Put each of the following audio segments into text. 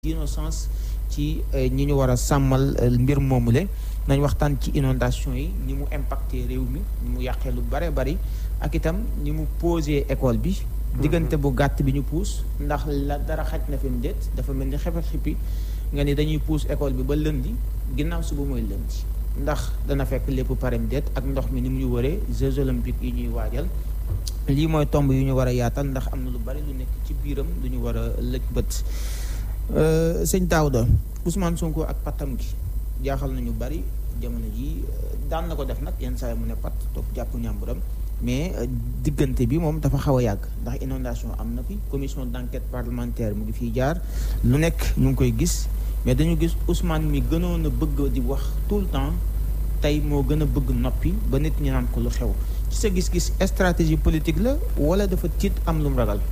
d'innocence ci ñi ñu war a sàmmal mbir moomule nañ waxtaan ci inondation yi ni mu impacté réew mi ni mu yàqee lu bare bari ak itam ni mu posé école bi diggante bu gàtt bi ñu puus ndax la dara xaj na fi mu déet dafa mel ni xefet xippi nga ni dañuy puus école bi ba lëndi ginnaaw suba mooy lëndi ndax dana fekk lépp parem déet ak ndox mi ni mu ñu wëree Jeux olympiques yi ñuy waajal lii mooy tomb yu ñu war a yaatal ndax am na lu bari lu nekk ci biiram lu ñu war a lëj bët sëñ Daouda Ousmane Sonko ak pattam gi jaaxal nañu bari jamono ji daan na ko def nag yenn saa yi mu ne pat toog jàpp ñàmburam mais diggante bi moom dafa xaw a yàgg ndax inondation am na fi commission d'enquête parlementaire mu ngi fiy jaar lu nekk ñu ngi koy gis mais dañu gis Ousmane mi gënoon a bëgg di wax tout le temps tey moo gën a bëgg noppi ba nit ñi naan ko lu xew ci sa gis-gis stratégie politique la wala dafa tiit am lu mu ragal.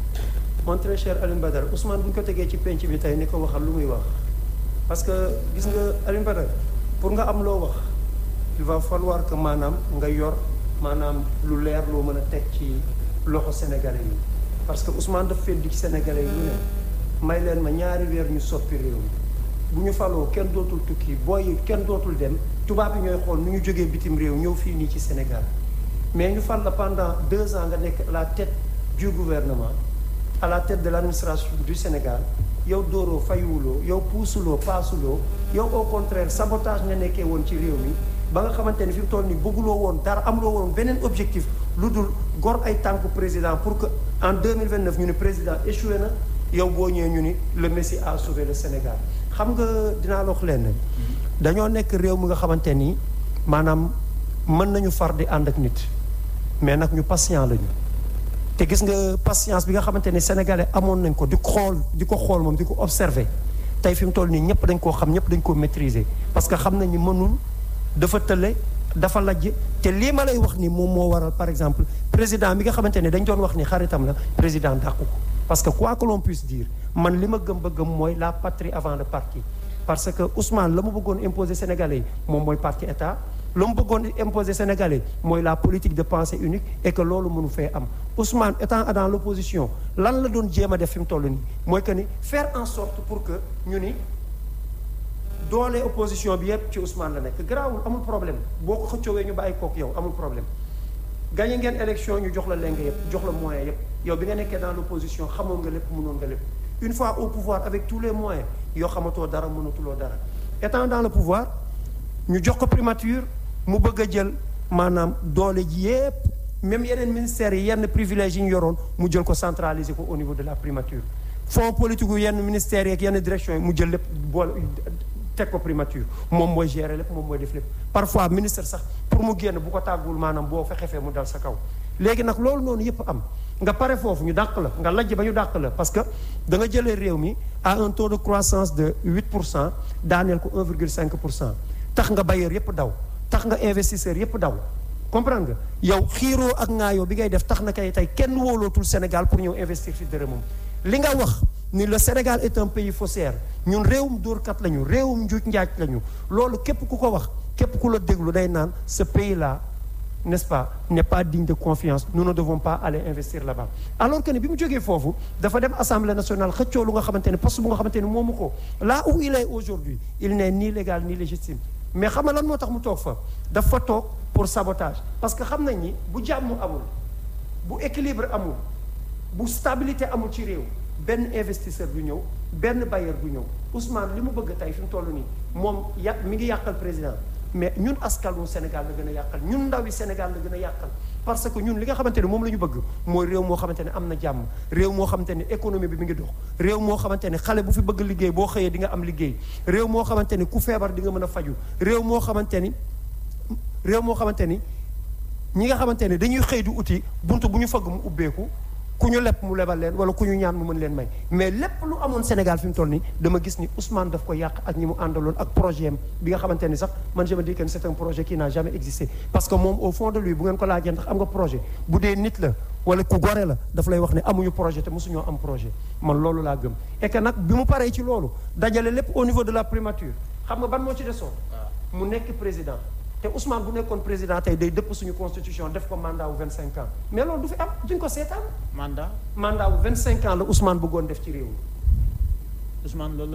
mon très cher Alioune Badara Ousmane bu ñu ko tegee ci penc bi tey ni ko waxal lu muy wax parce que gis nga Alioune Badara pour nga am loo wax il va falloir que maanaam nga yor maanaam lu leer loo mën a teg ci loxo sénégalais yi parce que Ousmane daf feddi ci sénégalais yi lu ne may leen ma ñaari weer ñu soppi réew mi bu ñu faloo kenn dootul tukki booy kenn dootul dem tubaab yi ñooy xool nu ñu jógee bitim réew ñëw fii nii ci Sénégal mais ñu fal la pendant deux ans nga nekk à la tête du gouvernement à la tête de l'administration du Sénégal yow dóoroo fayuwuloo yow puusuloo paasuloo yow au contraire sabotage nga nekkee woon ci réew mi ba nga xamante ni fi mu toll nii bëgguloo woon dara amuloo woon beneen objectif lu dul gor ay tànku président pour que en 2029 ñu ni président échoué na yow boo ñëwee ñu ni le Messie a sauvé le Sénégal xam nga dinaa la wax leen dañoo nekk réew mi nga xamante ni maanaam mën nañu far di ànd ak nit mais nag ñu patient lañu te gis nga patience bi nga xamante ni sénégalais amoon nañ ko di xool di ko xool moom di ko observer tey fi mu toll nii ñëpp dañ koo xam ñëpp dañ koo maîtriser parce que xam nañ ni mënul dafa tële dafa lajj te lii ma lay wax ni moom moo waral par exemple président bi nga xamante ne dañ doon wax ni xaritam la président dàqu ko parce que quoi que l'on puisse dire man li ma gëm ba gëm mooy la patrie avant le parti parce que Ousmane la mu bëggoon imposer sénégalais yi moom mooy parti état lu mu bëggoon imposer sénégalais mooy la politique de pensée unique et que loolu mënu fee am Ousmane étant dans l'opposition lan la doon jéem a def fi mu toll nii mooy que ni faire en sorte pour que ñu ni doole opposition bi yépp ci Ousmane la nekk garaawul amul problème boo ko xëccoowee ñu bàyyi kook yow amul problème gagné ngeen élection ñu jox la leng yépp jox la moyen yépp yow bi nga nekkee dans l'opposition xamoon nga lépp mënoon nga lépp une fois au pouvoir avec tous les moyens yoo xamatoo dara mënatuloo dara étant dans le pouvoir ñu jox ko primature mu bëgg a jël maanaam doole ji yépp même yeneen ministères yi yenn privilèges yi ñu yoroon mu jël ko centraliser ko au niveau de la primature fonds politique yu yenn ministères yi ak yenn directions yi mu jël lépp boole teg ko primature moom mooy gérer lépp moom mooy def lépp parfois ministre sax pour mu génn bu ko tàggul maanaam boo fexe fee mu dal sa kaw léegi nag loolu noonu yépp am nga pare foofu ñu dàq la nga lajj ba ñu dàq la parce que da nga jëlee réew mi à un taux de croissance de 8 pour cent daaneel ko 1,5 pour cent tax nga bailleur yépp daw tax nga investisseur yépp daw comprendre nga yow xiiroo ak ngaayoo bi ngay def tax na kay tey kenn wóolootul Sénégal pour ñëw investir fi dërëmam li nga wax ni le Sénégal est un pays faussaire ñun réewum dóorkat lañu réewum njuuj njaaj lañu loolu képp ku ko wax képp ku la déglu day naan ce pays là n'est-ce pas n'est pas digne de confiance nous ne devons pas aller investir là-bas alors que ne bi mu jógee foofu dafa dem assemblée nationale xëccoo lu nga xamante ne poste bu nga xamante ne moomu ko là où il est aujourd'hui il n'est ni légal ni légitime mais xam nga lan moo tax mu toog fa dafa toog pour sabotage parce que xam nañ ni bu jàmm amul bu équilibre amul bu stabilité amul ci réew benn investisseur du ñëw benn bailleur du ñëw Ousmane li mu bëgg tey fi mu toll nii moom ya mi ngi yàqal président mais ñun askanu Sénégal la gën a yàqal ñun ndawi Sénégal la gën a yàqal parce que ñun li nga xamante ne moom la ñu bëgg mooy réew moo xamante ne am na jàmm réew moo xamante ne économie bi mi ngi dox réew moo xamante ne xale bu fi bëgg liggéey boo xëyee di nga am liggéey réew moo xamante ni ku feebar di nga mën a faju réew moo xamante ni réew moo xamante ni ñi nga xamante ne dañuy xëy di uti buntu bu ñu fëgg mu ubbeeku ku ñu lepp mu lebal leen wala ku ñu ñaan mu mën leen may mais lépp lu amoon Sénégal fi mu toll nii dama gis ni Ousmane daf ko yàq ak ñi mu àndaloon ak projet am bi nga xamante ni sax man je me dis que c'est un projet qui n'a jamais existé parce que moom au fond de lui bu ngeen ko laajee ndax am nga projet bu dee nit la wala ku gore la daf lay wax ne amuñu projet te mosuñoo am projet man loolu laa gëm et que nag bi mu paree ci loolu dajale lépp au niveau de la primature xam nga ban moo ci desoon mu nekk président te Ousmane bu nekkoon président tey day dëpp suñu constitution def ko mandat wu 25 ans mais loolu du fi am duñ ko seetaan. mandat. mandat wu 25 ans la Ousmane bëggoon def ci réew mi Ousmane loolu